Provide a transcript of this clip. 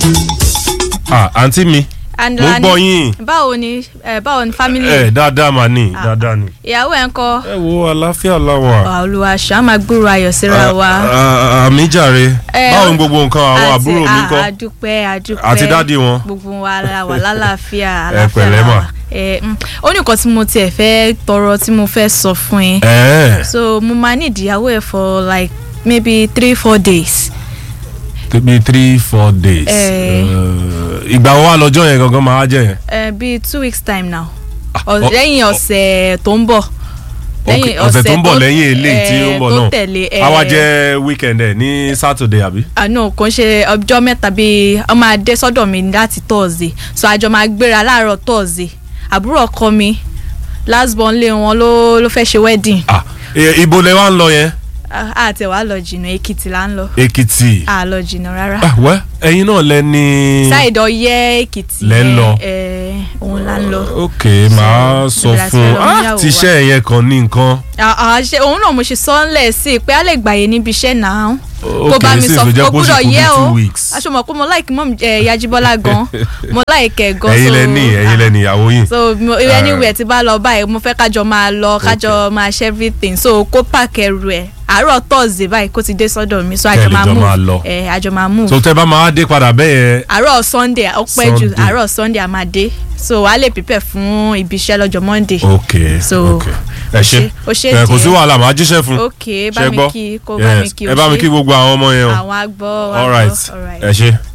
ah àǹtí mi And mo ń Lani, gbọ́ yín báwo ni ẹ báwo ni family ẹ dáadáa mà ní Ah. dáadáa ni. ìyàwó ẹ ń kọ́ ẹ wo àlàáfíà làwà. olùwà ṣá máa gbúrò ayọ̀ síra wa. àmì jàre Eh, báwo ni gbogbo nǹkan àwọn Àti- àbúrò mi a- kọ́ àdúpẹ́ àdúpẹ́ àti dádì wọn. gbogbo wa la wà lálàáfíà Ẹ àlàáfíà pẹ̀lẹ́ la mà. wà. Ẹ, mm, ó ní nǹkan tí mo tiẹ̀ fẹ́ tọrọ tí mo fẹ́ sọ fún yín ẹ̀ẹ́ so mo máa ní ìdíyàwó ẹ̀ for like maybe three four days. tóbi three four days. Eh. Eh, ìgbà wo wà lọ́jọ́ yẹn gangan máa jẹ́ yẹn. Uh, bíi two weeks time now ọ- Ọ- lẹ́yìn ọ̀sẹ̀ tó ń bọ̀ Ok, ọ̀sẹ̀ tó ń bọ̀ lẹ́yìn eléyìí tí ó ń bọ̀ tó náà tẹ̀lé ẹ, a wá jẹ́ weekend ẹ̀ ní saturday àbí. àánú kò ń ṣe ọjọ́ mẹ́ta bíi ọmọ adé sọ́dọ̀ mi láti thursday so àjọ máa gbéra láàárọ̀ thursday àbúrò ọkọ mi last born lé wọn ló ló fẹ́ ṣe wedding Ah, eh, ibo lẹ wá ń lọ yẹn. Ah, àti wàá lọ jìnnà èkìtì là ń lọ èkìtì. à lọ jìnnà rárá Ah, wẹ́ ẹ̀yin náà lẹ ní. ṣáìdì ọyẹ́ èkìtì Lẹ́ ń lọ. ẹ, òun là ń lọ. ok màá sọ ìbẹ̀rẹ̀ àti fún lọ ah níyàwó ti wa. iṣẹ́ yẹn kan ní nǹkan. Ah, ah, ṣe òun náà mo ṣe sọ ń lẹ̀ sí i pé a lè gbàyè níbi iṣẹ́ náà kó ok bá mi sì sọ tó jẹ́ kó pé ó sì gbúdọ̀ kú bí yẹ o two weeks. aṣọ mọ̀ pé mo like mọ́ yajibola gan mo like ẹ̀ gan ẹ̀yin so lẹ ní ẹ̀yin lẹ ní ìyàwó yìí. so mo- anywhere tí bá lọ báyìí mo fẹ́ kájọ máa lọ kájọ máa ṣe everything so kó pack ẹrù ẹ̀ àárọ̀ thursday báyìí kó ti dé sọ́dọ̀ mi so Kẹ́ ẹ àjọ lè máa jọ move máa lọ. ẹ̀ àjọ máa move so tẹ bá máa dé padà bẹ́ẹ̀ yẹn àárọ̀ sunday ó pẹ́ jù Sunday. àárọ̀ sunday a máa dé so wàá lè prepare fún ibi iṣẹ́ lọ́jọ́ monday. ok So, ok ẹ ṣe o ṣe ẹ kò sí díẹ̀. wàhálà màá jíṣẹ́ fún ok bá Ṣé mi gbọ́? kí kó bá mi Yes. kí o ẹ bá mi ṣe. kí gbogbo àwọn ọmọ yẹn o àwọn agbọ́ all right all right. ẹ ṣe.